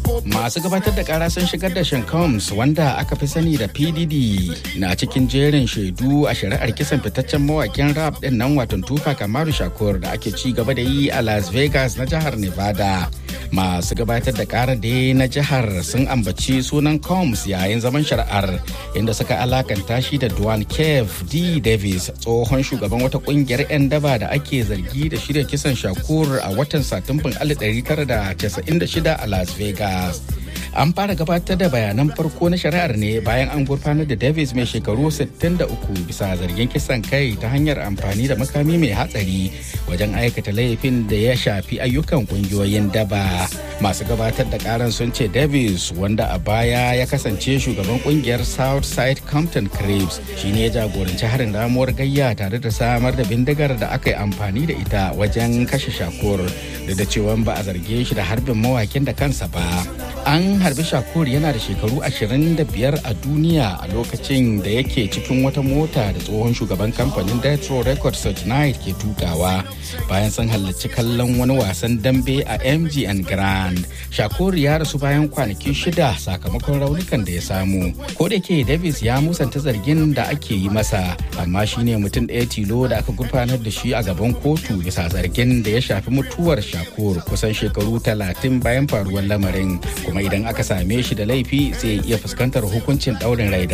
Masu gabatar da kara sun shigar da Sean Combs wanda aka fi sani da PDD na cikin jerin shaidu a shari'ar kisan fitaccen mawakin rap din nan watan Tupac Amaru Shakur da ake ci gaba da yi a Las Vegas na jihar Nevada. Masu gabatar da karar da na jihar sun ambaci sunan Combs yayin zaman shari'ar inda suka alakanta shi da Duane Kev D. Davis tsohon shugaban wata kungiyar 'yan daba da ake zargi da shirya kisan Shakur a watan Satumban 1996 a Las Vegas. An fara gabatar da bayanan farko na shari'ar ne bayan an gurfanar da Davis mai shekaru 63 bisa zargin kisan kai ta hanyar amfani da makami mai hatsari wajen aikata laifin da ya shafi ayyukan kungiyoyin daba. Masu gabatar da karan sun ce Davis wanda a baya ya kasance shugaban kungiyar Southside Compton Cribs shine ya jagoranci harin ramuwar gayya tare da samar da bindigar da aka yi amfani da ita wajen kashe shakur da da cewa ba a zarge shi da harbin mawakin da kansa ba. An harbi shakur yana da shekaru 25 a duniya a lokacin da yake cikin wata mota da tsohon shugaban kamfanin Detro Records Knight ke tukawa bayan sun halarci kallon wani wasan dambe a MGN Grand. Shakur ya rasu bayan kwanaki shida sakamakon raunukan da ya samu. Ko da ke Davis ya musanta zargin da ake yi masa, amma shine mutum ɗaya tilo da aka gurfanar da shi a gaban kotu bisa zargin da ya shafi mutuwar Shakur kusan shekaru talatin bayan faruwar lamarin. kuma idan aka same shi da laifi zai iya fuskantar hukuncin ɗaurin rai